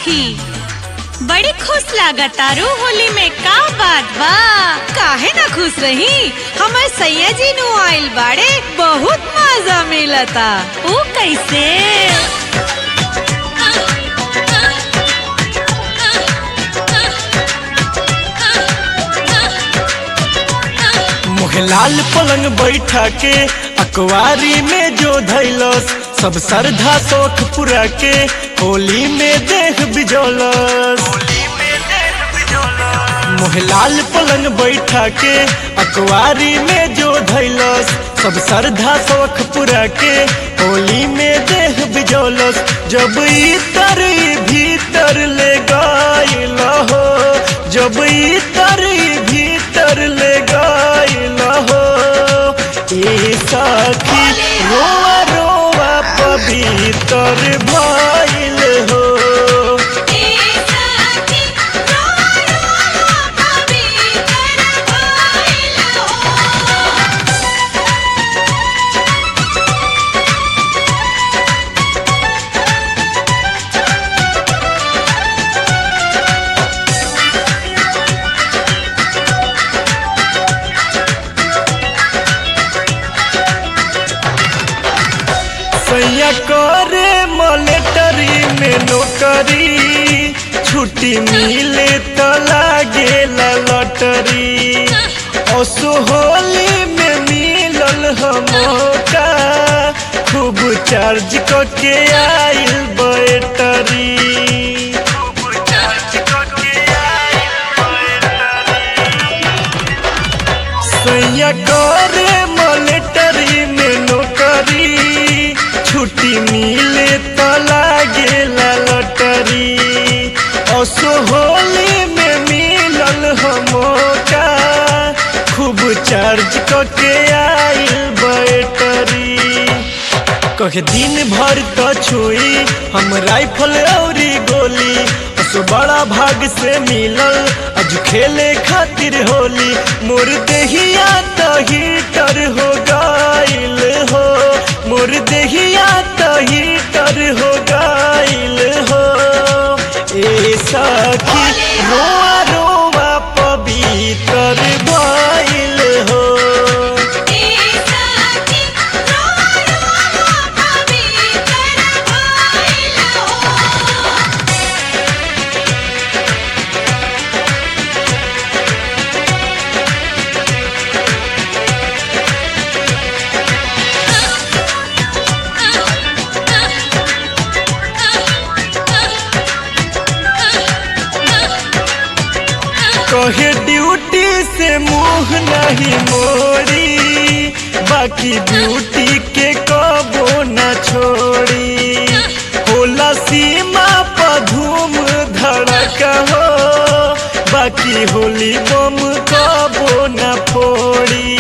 सखी बड़ी खुश लागतारू होली में का बात बा काहे ना खुश रही हमर सैया जी नु आइल बाड़े बहुत मजा मिलता ऊ कैसे मोहलाल पलंग बैठा के अकवारी में जो धैलस सब श्रद्धा शौक पूरा के होली में देख बिजौलस मोहलाल पलंग बैठा के अकवारी में जो धैलस सब श्रद्धा शौक पूरा के होली में देख बिजौलस जब इतर भीतर ले गइल हो जब इतर भीतर ले गइल हो ए सखी रोआ रोआ पवित्र भइल हो सैया करे मलेटरी में नौकरी छुट्टी मिले तो लागे लटरी असो होली में मिलल हमका खूब चार्ज करके आइल बैटरी सैया करे मलेटरी में नौकरी छुट्टी मिले तो लागे लटरी असो होली में मिलल हमका खूब चार्ज करके आइल बैटरी कहे दिन भर तो छुई हम राइफल औरी गोली असो बड़ा भाग से मिलल आज खेले खातिर होली मोर देहिया तो हीटर हो गइल हो मोर देहिया तो हीटर हो गइल हो ए सखी रोआ रोआ पवित्र भइल हो कहे ड्यूटी से मुंह नहीं मोड़ी बाकी ब्यूटी के कबो न छोड़ी होला सीमा पर धूम धड़क हो बाकी होली बम कबो न फोड़ी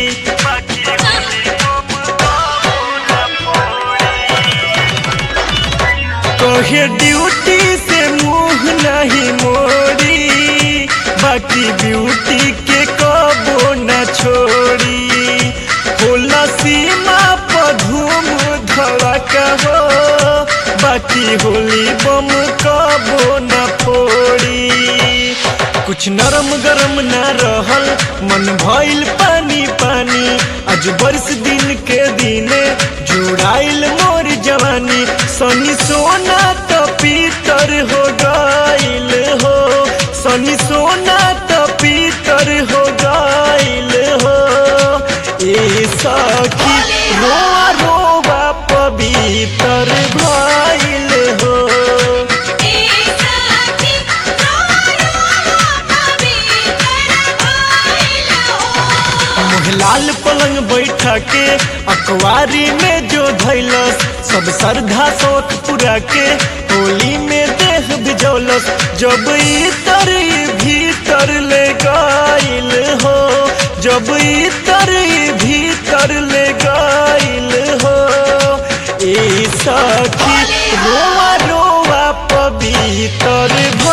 कहे ड्यूटी से मुंह नहीं मोड़ी बाकी ब्यूटी के कबो न छोड़ी होला सीमा पर धूम धड़क हो बाकी होली बम कबो न फोड़ी कुछ नरम गरम न रहल मन भइल पानी पानी आज बरस दिन के दिने जुड़ाइल मोर जवानी सनी सोना तो पीतर हो गइल हो सनी सोना तो पीतर हो गइल हो ए सखी रोआ रोआ पवित्र भइल हो मोहलाल पलंग बैठा के अखबारी में जो धैलस सब श्रद्धा शौक पूरा के होली में देह बिजौलस जब इतर भीतर ले गइल हो जब इतर भीतर ले गइल हो ए सखी रोआ रोआ पवित्र